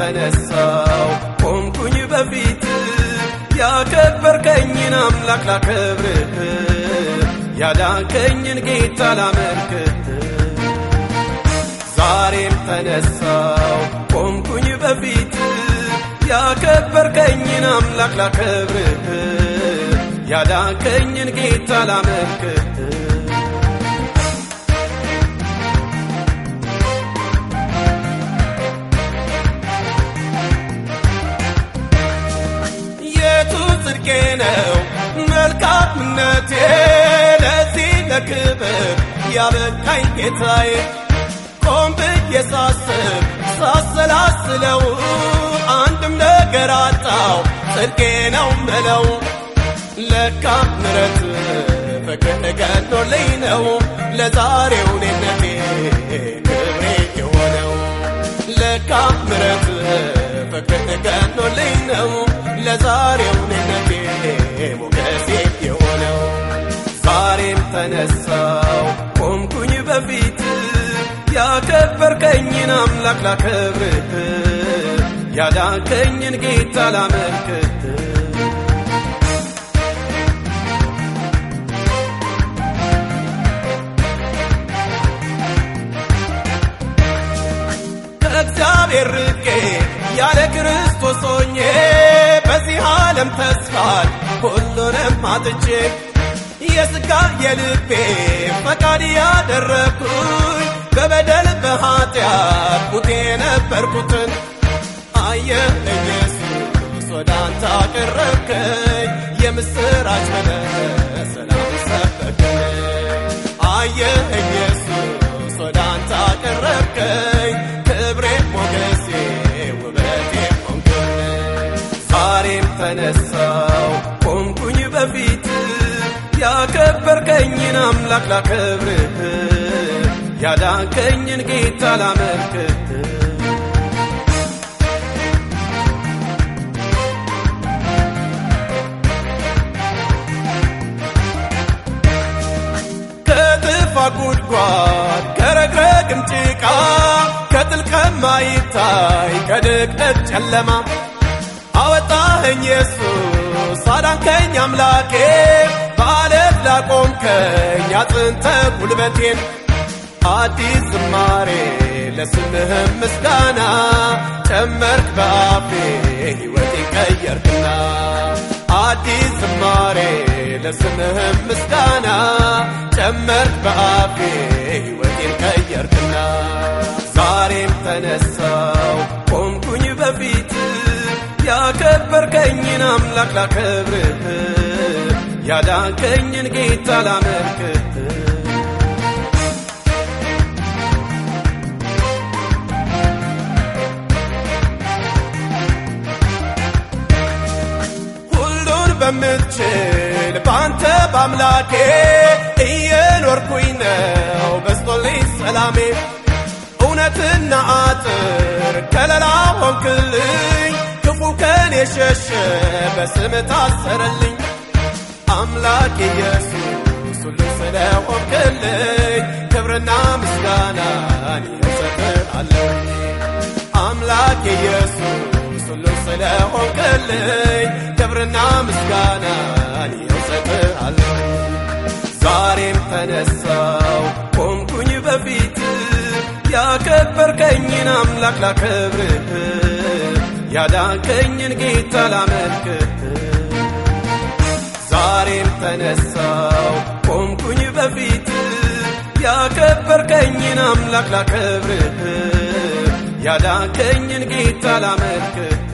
ተነሳው ቆምኩኝ በፊት ያከበርከኝን አምላክ ላከብርህ ያዳንከኝን ጌታ ላመልክህ ዛሬም ተነሳው ቆምኩኝ በፊት ያከበርከኝን አምላክ ላከብርህ ያዳንከኝን ጌታ ላመልክህ የቱ ጽድቄ ነው መልካምነቴ ለዚህ ለክብር ያበቃኝ ጌታዬ ቆም ብዬ ሳስብ ሳሰላስለው አንድም ነገር አጣው ጽድቄ ነው ምለው ለካ ምረት ፍቅር ገኖልኝ ነው ለዛሬው ኔነቴ ክብሬ የሆነው ለካ ምረት ፍቅር ገኖልኝ ነው ለዛሬው ኔነቴ ሞገሴ የሆነው ዛሬም ተነሳው ቆምኩኝ በፊት ያከበርከኝን አምላክ ላከብርህ ያዳንከኝን ጌታ ላመልክህ ከእግዚአብሔር ርቄ ያለ ክርስቶስ ሆኜ በዚህ ዓለም ተስፋን ሁሉንም አጥቼ የሥጋ የልቤ ፈቃድ ያደረግኩኝ በበደል በኃጢአት ሙቴ ነበርኩትን አየህ ኢየሱስ ወደ አንተ አቀረብከኝ የምስራች ብለህ ሰላም ሰበከኝ አየህ ኢየሱስ ወደ አንተ አቀረብከኝ ክብሬ ሞገሴ ውበቴ ሆንክልኝ ዛሬም ተነሳው ቆምኩኝ በፊት ያከበርከኝን አምላክ ላከብርህ ያዳንከኝን ጌታ ላመልክህ ከጥፋ ጉድጓድ ከረግረግም ጭቃ ከጥልቀት ማይታይ ከድቅድቅ ጨለማ አወጣኸኝ ኢየሱስ አዳንከኝ አምላኬ በዓለት ላቆምከኝ አጽንተ ጉልበቴን አዲስ ዝማሬ ለስምህም ምስጋና ጨመርክ በአፌ ሕይወቴን ቀየርክና አዲስ ዝማሬ ለስምህም ምስጋና ጨመርክ በአፌ ሕይወቴን ቀየርክና ዛሬም ተነሳው ቆምኩኝ በፊት ያከበርከኝን አምላክ ላከብርህ ያዳንከኝን ጌታ ላመልክህ ሁሉን በምትችል በአንተ በአምላኬ እየኖርኩኝ ነው በስቶልኝ ሰላሜ እውነትና አጥር ከለላ ሆንክልኝ ክፉ ከኔ ሸሸ በስም ታሰረልኝ አምላክ ኢየሱስ ሁሉ ስለሆንክልኝ ክብርና ምስጋናን እሰጥሃለሁ አምላክ ኢየሱስ ሁሉ ስለሆንክልኝ ክብርና ምስጋናን እሰጥሃለሁ ዛሬም ተነሳው ቆምኩኝ በፊት ያከበርከኝን አምላክ ላከብርህ ያዳንከኝን ጌታ ላመልክህ ዛሬም ተነሳው ቆምኩኝ በፊት ያከበርከኝን አምላክ ላከብርህ ያዳንከኝን ጌታ ላመልክህ